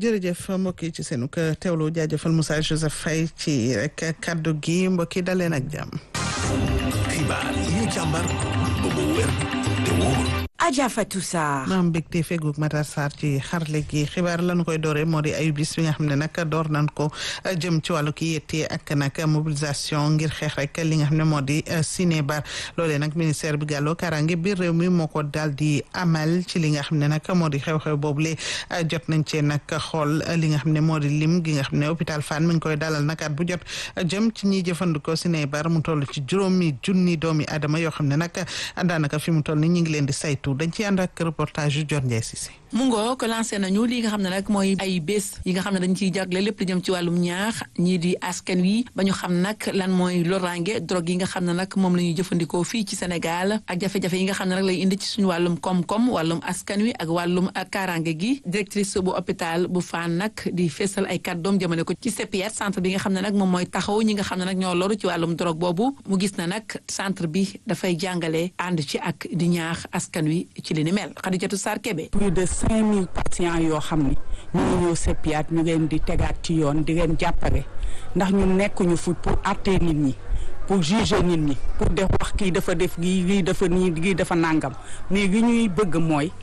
jërëjëf mbokk yi ci seenu teewlu jaajëfal Moussa Joseph Faye ci rek kaddu gi mbokk yi daleen ak jàmm. xibaar yi ñu càmbar ba mu wér te wóor. Adja Fatou Sarr. maam mbégte feegug Matar Sarr ci xarle gi xibaar lañu koy dooree moo di ayu bis bi nga xam ne nag door nañ ko jëm ci wàllu ki yettee ak nag mobilisation ngir xeex rek li nga xam ne moo di cinébar loolee nag ministère bi gàlloo kaaraange biir réew mi moo ko daal di amal ci li nga xam ne nag moo di xew-xew boobule jot nañ cee nag xool li nga xam ne moo di lim gi nga xam ne hôpital Fann mi ngi koy dalal nag at bu jot jëm ci ñiy jëfandikoo cinébar mu toll ci juróomi junni doomi adama yoo xam ne nag daanaka fi mu toll ni ñu ngi leen di saytu dañ ci ànd ak reportage yu Dior Ndiaye Cissé mu ngoo ko lancé nañu li nga xam ne nag mooy ay bés yi nga xam ne dañ ciy jagle lépp lu jëm ci wàllum ñaax ñii di askan wi ba ñu xam nag lan mooy loraange drogue yi nga xam ne nag moom la ñuy jëfandikoo fii ci Sénégal ak jafe-jafe yi nga xam ne nag lay indi ci suñu wàllum koom-koom wàllum askan wi ak wàllum kaaraange gi directrice bu hôpital bu Fann nag di feesal ay kàddoom jëmale ko ci CPS centre bi nga xam ne nag moom mooy taxaw ñi nga xam ne nag ñoo loru ci wàllum drogue boobu mu gis na nag centre bi dafay jàngale ànd ci ak di ñaax askan wi ci li ni mel Khadijatou Sarr Kébé plus de cinq mille patients yoo xam ne ñu ngi ñëw seppiat ñu leen di tegaat ci yoon di leen jàppale ndax ñu nekkuñu fu pour àttee nit ñi pour juger nit ñi pour def wax kii dafa def gii lii dafa nii lii dafa nàngam mais li ñuy bëgg mooy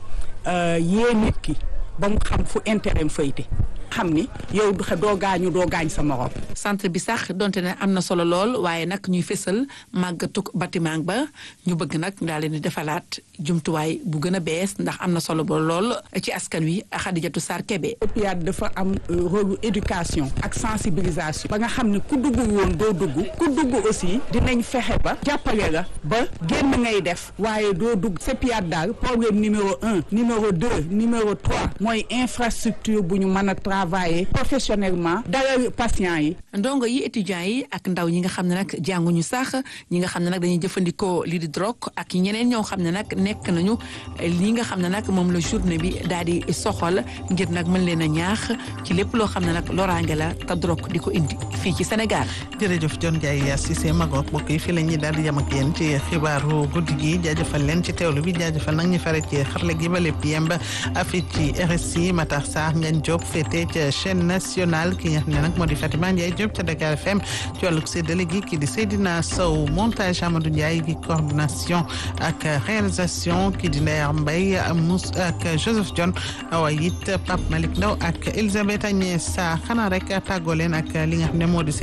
yee nit ki ba mu xam fu intérêt fayte xam ni yow doo gaañu doo gaañ sa morom. centre bi sax donte ne am na solo lool waaye nag ñuy fësal màggatuk bâtiment ba ñu bëgg nag daal leen di defalaat jumtuwaay bu gën a bees ndax am na solo ba lool ci askan wi Xadijatu Sarr Kébé. CEPIAT dafa am rôle éducation ak sensibilisation. ba nga xam ne ku dugg woon doo dugg. ku dugg aussi dinañ fexe ba. jàppale la ba génn ngay def. waaye doo dugg CEPIAT daal problème numéro un numéro deux numéro trois mooy infrastructure bu ñu mën a travailler professionnellement dalal patients yi. ndongo yi étudiants yi ak ndaw ñi nga xam ne nag jànguñu sax ñi nga xam ne nag dañuy jëfandikoo lii di drogue ak ñeneen ñoo xam ne nag nekk nañu li nga xam ne nag moom la journée bi daal di soxal ngir nag mën leen a ñaax ci lépp loo xam ne nag loraange la te drogue di ko indi fii ci Sénégal. jërëjëf John Ndiaye Cissé Magog mbokk yi fii la ñuy daal di yem ak yéen ci xibaaru guddi gi jaajëfal leen ci teewlu bi jaajëfal nag ñu fare ci xarle gi ba lépp yemb fii ci RSI Matar Sarr Ngagne Diop féete ca chaîne nationale ki nga xam ne nag moo di Fatima Ndiaye Diop ca Dakar FM ci wàllug séddale gi kii di Seydina Sow montage Amadou Ndiaye gi coordination ak réalisation kii di Ndeye Mbaye Mous ak Joseph John waaye it Pape Malick Ndaw ak Elisabeth Agnès Sarr xanaa rek tàggoo leen ak li nga xam ne moo di